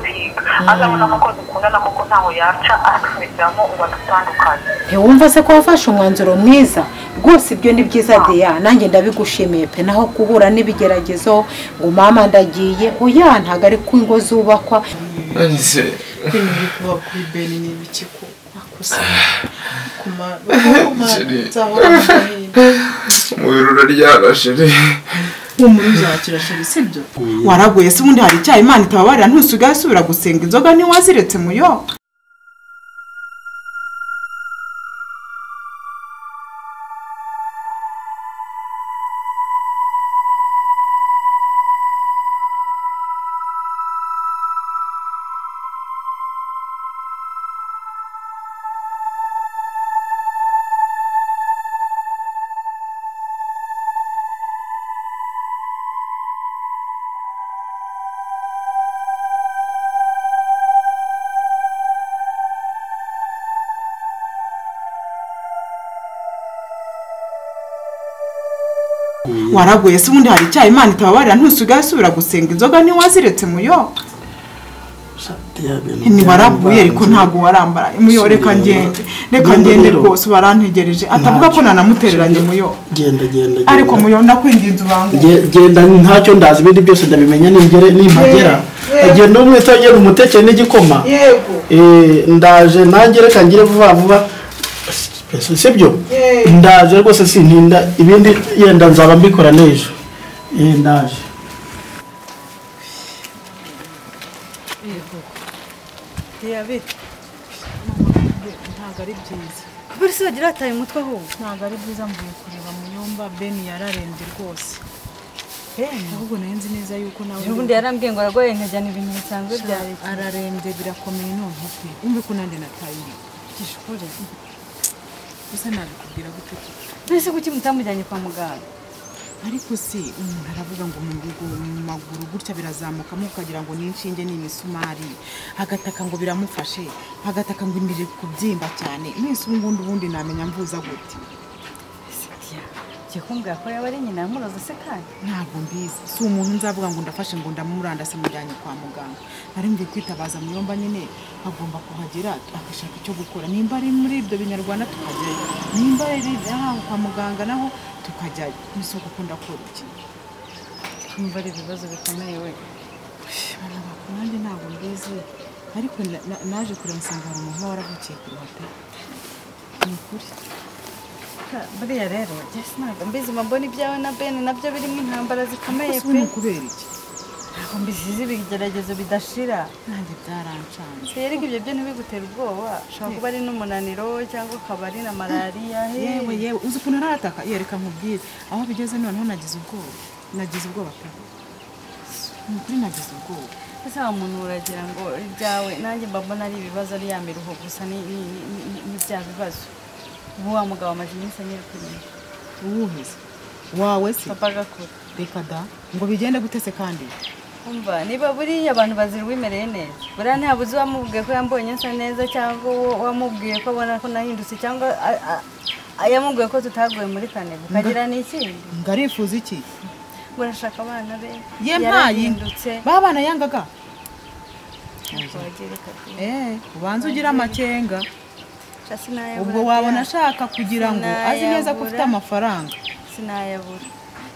guhiga azabona ko dukundana kuko ntaho yaca atwigiramo ubu adutandukanye ntiwumva se ko wafashe umwanzuro mwiza rwose ibyo ni byiza deya nanjye ndabigushimiye pe naho kubura n'ibigeragezo ngo mama ndagiye oya ntabwo ari ku ngo zubakwa nanditse kwemerera kuba kuri beni ni ibiki ko makosa kumara umubiri uraryara shiri humura uzakira sheri sibyo waraguye se ubundi hari icyaha imana itababarira ntusigaye usubira gusenga inzoga ntiwaziretse muyo waraguye se ubundi hari icyaha imana itababarira ntusigaye usubira gusenga inzoga ntiwaziretse muyo ntiwaraguye ariko ntabwo warambara muyo reka ngende reka ngende rwose barantegereje atavuga ko nanamutereranye muyo genda genda genda. ariko muyo ndakwinginze ubanguye Ge- genda ntacyo ndazi ibindi byose ndabimenya ningere nimpagera Yego. genda umwita agera umuteke n'igikoma yego Eh, ndaje nanjye reka ngire vuba vuba si si byo Yego. ndaje rwose sintinda ibindi yenda nzaba mbikora n'ejo Eh, ndaje ntabwo ari byiza buri si wagira wataye umutwe ahubwo ntabwo ari byiza mvuye kureba muyomba beni yararembye rwose ahubwo nayo nzi neza yuko nawe ubundi yarambwiye ngo aragoye nkajyana ibintu bisanzwe bya leta ararembye birakomeye none pe wumve ko nanjye natayiri gishore gusa nabikubwira gute koko mbese kuki mutamujyanye kwa muganga ariko se umuntu aravuga ngo mu rugo mu maguru gutya birazamukamo ukagira ngo ni inshinge ni imisumari agataka ngo biramufashe agataka ngo imbere kubyimba cyane mwese ubu ngubu ubundi namenya mvuza gute jya kumbwira ko yaba ari nyina yamuroze se kandi ntabwo mbizi si umuntu nzavuga ngo ndafashe ngo ndamurandase mujyanye kwa muganga nari mvuye kwitabaza muyomba nyine agomba kuhagera agashaka icyo gukora nimba ari muri ibyo binyarwanda tukajyayo nimba ari aho kwa muganga naho tukajyayo n'isoko ukunda kora iki kumva ari ibibazo bikomeye we barabaka nanjye ntabwo mbizi ariko na- na- naje kureba nsanga hari umuntu waravukiye ku ruhata ni ukuri Ka- buriya rero jya ntabwo mbizi maboni ibyawe na bene nabyo birimo intambara zikomeye ese ubu pe ni ukubera iki ntabwo mbizi z'ibigeragezo bidashira nanjye byarancanze rero ibyo byo ntibigutera ubwoba ushobora kuba ari n'umunaniro cyangwa akaba ari na malariya yewe yewe uzi ukuntu arataka yereka nkubwire aho bigeze noneho nagize ubwoba nagize ubwoba pe ni ukuri nagize ubwoba ese wa muntu uragira ngo ibyawe nanjye mba mbona ari ibibazo ari ya miruho gusa ni ni- ni- ni- ni- ni bya bibazo ubu wa mugabo amaze iminsi anyereka inyuma uwuhe se wawe se papa agakora reka da ngo bigende gutese kandi umva niba buriya abantu bazira uwimereye neza buriya ntabuze uwamubwiye ko yambonye nsa neza cyangwa uwo wamubwiye ko abona ko nahindutse cyangwa a- a- a- yamubwiye ko tutaguye muri kane ukagira n'ikindi ngo arifuza iki ngo urashaka abana be ye mpayi ba bana yangaga eh ubanza ugire amakenga ubwo wabona ashaka kugira ngo azi neza ko ufite amafaranga sinayabura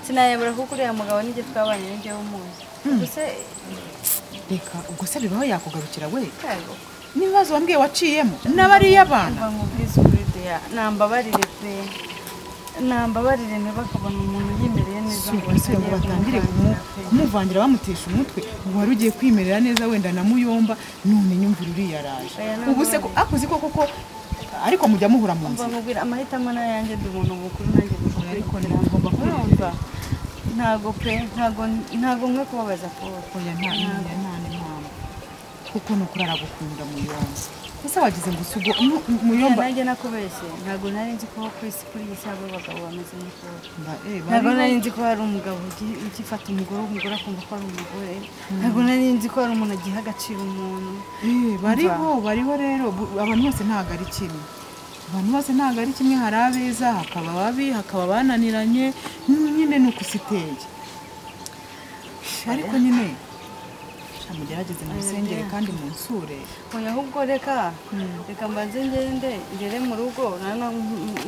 sinayabura kuko uriya mugabo nibyo twabanye nibyo w'umuntu gusa reka ubwo se bibaho yakugarukira we yego n'ibibazo wambwiye waciyemo n'abariy'abana mva nkubwize ukuri deya nambabarire pe nambabarire ntibakabona umuntu yimereye neza ngo si ngo batangire batangire kumwumva pe. kumuvangira bamutesha umutwe ngo wari ugiye kwimerera neza wenda na muyomba none nyumvira uriya araje Oya, ntabwo ubu se ko akuzi ko koko ariko mujya muhura mu mva nzira nkubwira amahitamo n'ayanjye ndi umuntu mukuru nanjye mukuru Ariko ariko ntibigomba ntibagomba kumva ntago pe ntago ntago nkwe kubabaza paul oya nta nta nta n'impamvu kuko ni ukuri aragukunda muyomba ese wagize ngo usugo mu- muyomba nanjye nakubeshye ntago nari nzi ko ku isi kuri iyi si hari abagabo bameze nka paul Mba- eh, ntabwo bariho- nari nzi ko hari umugabo ugi- ugifata umugore umugore akumva ko ari umugore ntabwo nari nzi ko hari umuntu agiha agaciro umuntu Eh, bariho bariho rero bu- abantu bose ntabwo ari kimwe abantu bose ntabwo ari kimwe hari abeza hakaba ababi hakaba abananiranye nyine ni ukusitege ariko nyine mugerageze musengere kandi munsure oya ahubwo reka reka mbanze ngende ngere mu rugo noneho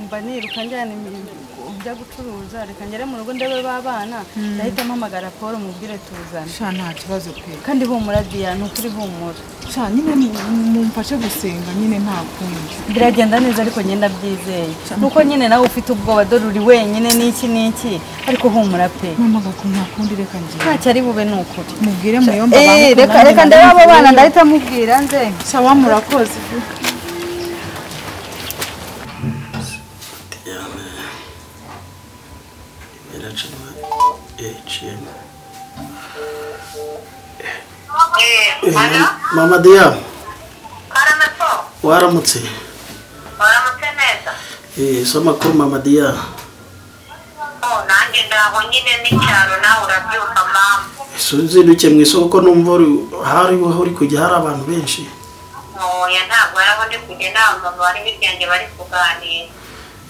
mba niruka njyana imirimo njya gucuruza reka ngere mu rugo ndebe b'abana ndahita mpamagara paul mubwire tuzane sha nta kibazo pe kandi humura diya ni ukuri humura sha nyine mu- mumfashe gusenga nyine nta kundi biragenda neza ariko ngenda byizeye nuko nyine nawe ufite ubwoba dore uri wenyine n'iki n'iki ariko humura pe mama gaku nta kundi reka ngiye ntacyo ari bube ni ukuri mubwire muyomba Eh, reka reka ndebe abo bana ndahita mubwira nze sha wa murakoze iracanwa iciyemo Eh, Mana, mama diya Karamato, waramutse waramutse neza. Eh, so amakuru mama diya Oh, nanjye ndaho nyine n'icyaro nawe urabyumva mama. sinziruke mu isoko kuko numva uri- hari aho uri kujya hari abantu benshi Oya ntabwo yaba ndi kujya inama mama bari bigenge bari kuganira.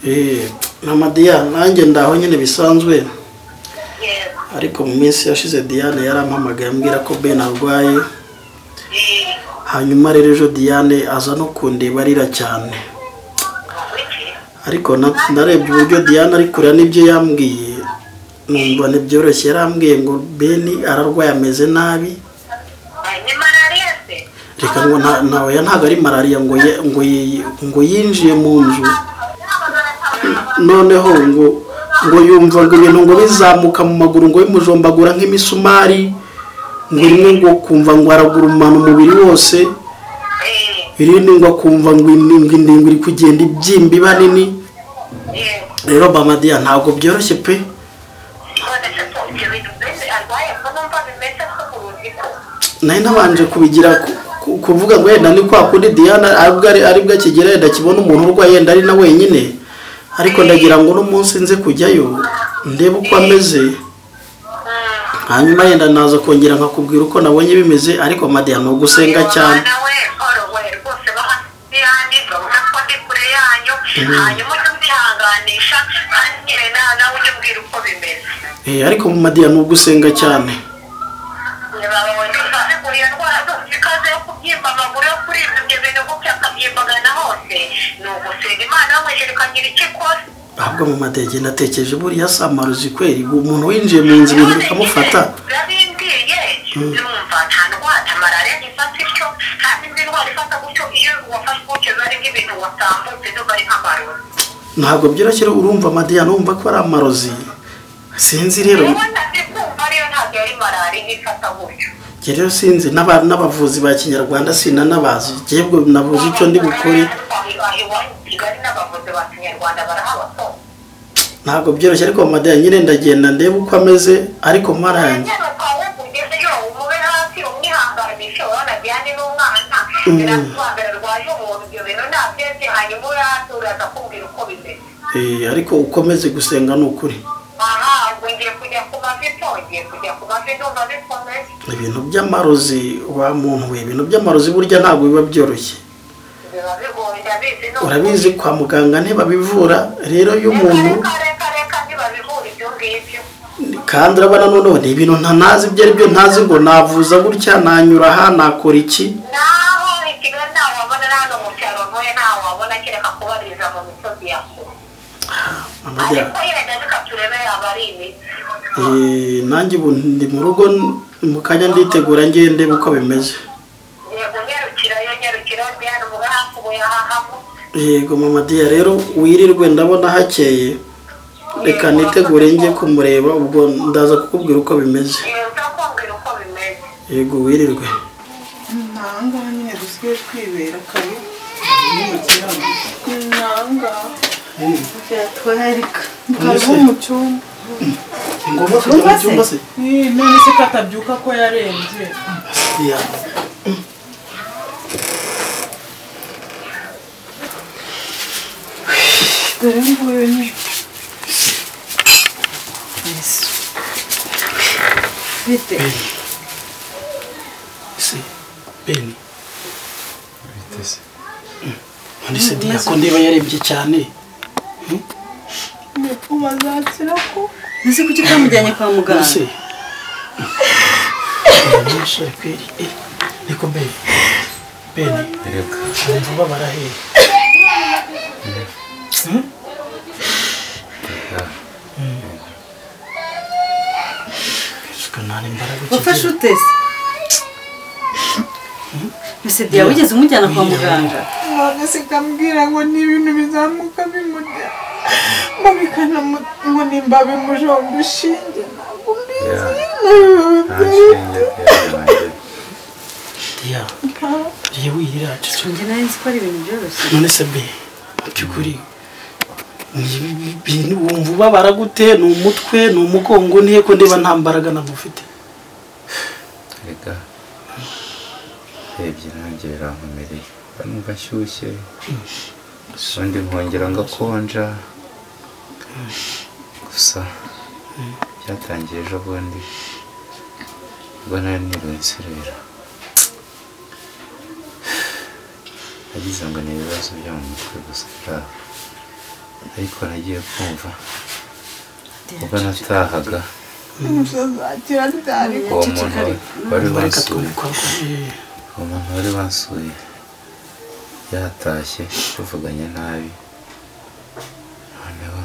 Eh, mama diya nanjye ndaho nyine bisanzwe Yego. ariko mu minsi yashize diane yarampamagaye ambwira ko ben arwaye Eh, hanyuma rero ejo diane aza no kundeba arira cyane wiki. ariko na- narebye uburyo diane ari kurira n'ibyo yambwiye numva ntibyoroshye yarambwiye ngo beni ararwaye ameze nabi Eh, Ni malariya se? reka ngo nta- ntawe ntabwo ari malariya ngo ye- ngo ye- ngo yinjiye mu nzu noneho ngo ngo yumva ngo ibintu ngo bizamuka mu maguru ngo bimujombagura nk'imisumari ngo rimwe ngo kumva ngo aragurumana umubiri wose Eh, irindi ngo akumva ngo indingo indingo iri kugenda ibyimba iba nini yego. rero bamadiya ntabwo byoroshye pe None se ko ibyo bintu mbese arwaye ko numva bimeze nk'uburozi ko. nari nabanje kubigira ku- ku- kuvuga ngo yenda ni kwa kundi diana aribwo ari- aribwo akigera yenda akibona umuntu urwaye yenda ari na wenyine ariko ndagira ngo n'umunsi nze kujyayo ndebe uko ameze hanyuma yenda naza kongera nkakubwira uko nabonye bimeze ariko madiya ni ugusenga cyane Umwana we orowe rwose bahasiyani urabona ko ndi kure yanyu hanyuma ujye ubyihanganisha kandi nyine na- nawe ujye umbwira uko bimeze. Eh, ariko madiya ni ugusenga cyane Bawe niba biguye ndwara zose ikaze yo kubyimba amaguru yo kuribwa ibyo bintu gutya akabyimbagana hose ni ugusenga Imana yamwejeje ikagira icyo ikora. ahubwo mu madege natekereje buriya samaruzi kweri umuntu winjiye mu nzu ibintu bikamufata birabimbwiye yumva nta ndwara nta malariya ifata ityo nta n'indi ndwara ifata gutyo iyo wafashwe gutyo biba ari nk'ibintu watambutse nubwo ari nk'amarozi ntabwo byoroshye urumva madiya numva ko ari amarozi sinzi rero wowe ndazi kumva ariyo ntabwo yari malariya ifata gutyo Njye rero sinzi n'aba- n'abavuzi ba kinyarwanda sinanabazi jyebwe nabuze icyo ndi bukore Aho iwanyu i kigali n'abavuzi ba kinyarwanda barahabatoza ntabwo byoroshye ariko madiya nyine ndagenda ndebe uko ameze ariko mparange nyine ukaba ukugezeyo umube hasi umwihanganishe uranagiye andi n'umwana birasobanura rwaje umuntu ibyo bintu nta byese hanyuma ube hasi uraza kumbwira uko bimeze Eh, ariko ukomeze gusenga ni ukuri aha ubwo ngiye kujya ku mavi po ngiye kujya ku mavi ndumva bikomeye ibintu by'amarozi wa muntu we ibintu by'amarozi burya ntabwo biba byoroshye biba bigoye ndabizi ni urabizi kwa muganga ntibabivura rero iyo umuntu umuntu reka reka reka ntibabibura ibyo ngibyo kandi urabona noneho ni ibintu ntanazi ibyo ari byo ntazi ngo navuza gutya nanyura aha nakora iki naho i kigali ntawe wabona na hano mu cyaro ntuye ntawe wabona kereka kubariza mu misozi ya kure Madiya, ariko yenda reka turebe yaba ari imiti Eh, nanjye ubu ndi mu rugo mu kanya nditegura ngiye ndebe uko bimeze yego nyarukirayo nyarukirayo mbihano mube hafi ubu yahahamo yego mama diya rero wirirwe ndabona hakeye reka nitegure njye kumureba ubwo ndaza kukubwira uko bimeze uza kumbwira uko bimeze yego wirirwe ntangaha nyine dusigaye twibera kare ntangaha byatwarika karibu mu cyumba ngomba kujya mu cyumba se Eh, none se ko atabyuka ko yarembye diya dore nguyu nyine bite se beni none se diya ko ndiba yarebye cyane umazakira ko ese kuki utamujyanye kwa none se muganga nyinshi kweri eh niko mbere bene erega wumva ubabara hehe nta imbaraga wafashe ukigira ute se ese diya wigeze umujyana kwa muganga none se ikambwira ngo ni ibintu bizamuka bimurya ngo bikanamu- ngo nimba bimujomba ushinge ntabwo mbizi nta nshinge yabaye diya diya wirira cece njye nari nzi ko ari ibintu byoroshye none se be mu by'ukuri ni ibintu wumva ubabara gute ni umutwe ni umugongo ntihe ko ndeba nta mbaraga ntabwo ufite erega urebye nanjye birankomereye numva nshyushye ubundi nkongera ngakonja gusa byatangiye ejo bundi ubwo nari niriwe nserera nagize ngo ni ibibazo byo mu mutwe gusa biraho ariko nagiye kumva ubwo natahaga uwo muntu wari reka wansuye twumva ko eh, uwo muntu wari wansuye yatashye tuvuganye nabi noneho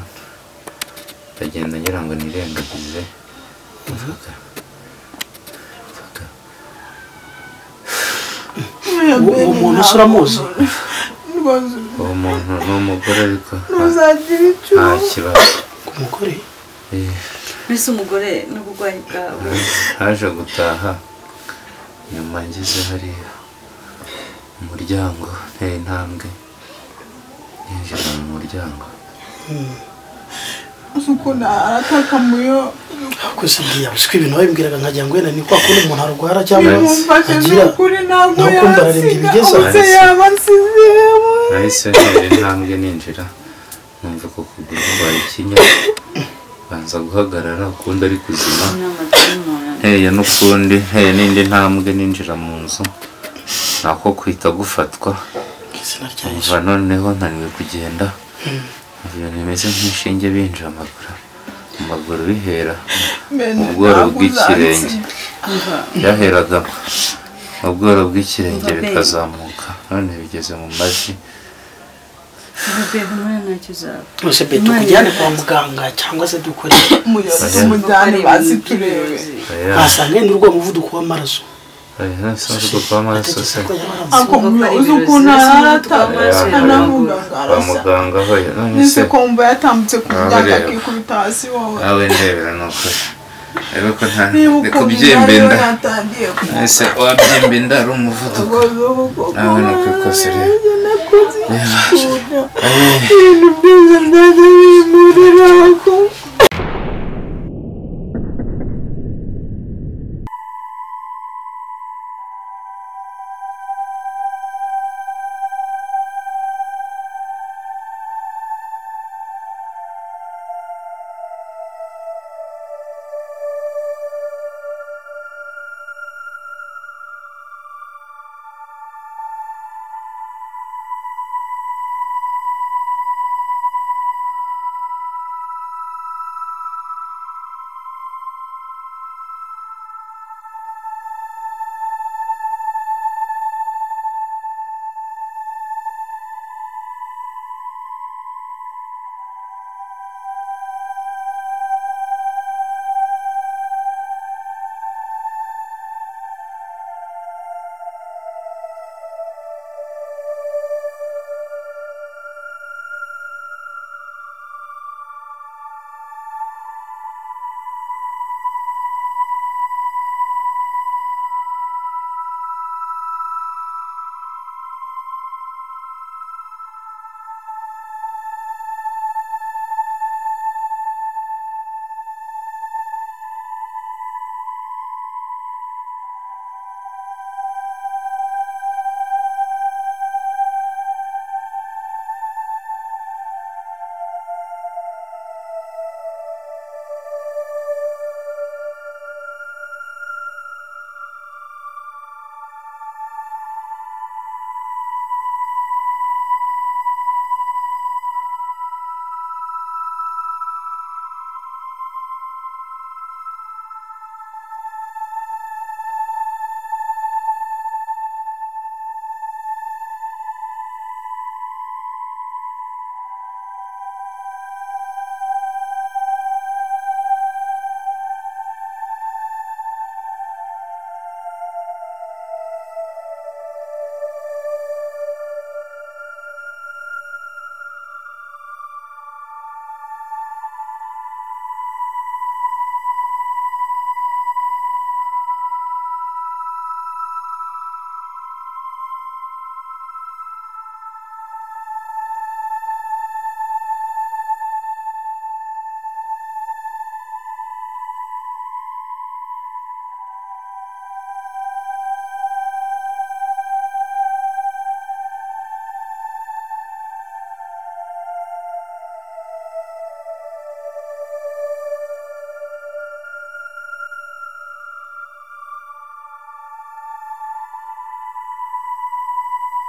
ndagenda ngira ngo nirengagize mvuga mvuga uwo uwo muntu usa uramuzi uwo muntu ni umugore ariko nta- nta kibazo umugore Eh, mbese umugore n'uburwayi bwawe haje gutaha nyuma ngeze hariya mu muryango nteye intambwe yinjira mu muryango gusa ngiye abuswe ibintu babimbwiraga nkagira ngo wenda ni kwa kundi umuntu arwara cyangwa mfashe agira n'ukuri ntabwo ntabwo mbararembye yasiga bigeze ubuse yaba asize nahise ntera intambwe ninjira numva ko ukuguru kwabaye ikinya banza guhagarara ukundi ari kuzima nteye n'ukundi nteye n'indi ntambwe ninjira mu nzu nako kwita gufatwa izina rya numva noneho naniwe kugenda ibintu bimeze nk'inshinge binjamagura mu maguru bihera mu bworo bw'ikirenge byaheraga mu bworo bw'ikirenge bikazamuka none bigeze mu mavi ubebe umwana ntacyo uzaba yose be tukujyane kwa muganga cyangwa se dukore umujyane bazi turebe Oya, basanga yenda urwo muvuduko w'amaraso oya, nasa urwo kw'amaraso se atekereza ko yaba ari ako muzi ukuntu ararata anavuga ngo kwa arasa muganga aho none se nise kumva yatambutse ku Ah, muryango ureba. akikubita hasi wowe nawe ndebera ni ukuri ariko nta niba ni ukumva kubyimba imibare inda yatangiye none se wabyimba inda ari umuvuduko nawe ni uko ikosa rero ibintu byiza byajya bimurira ko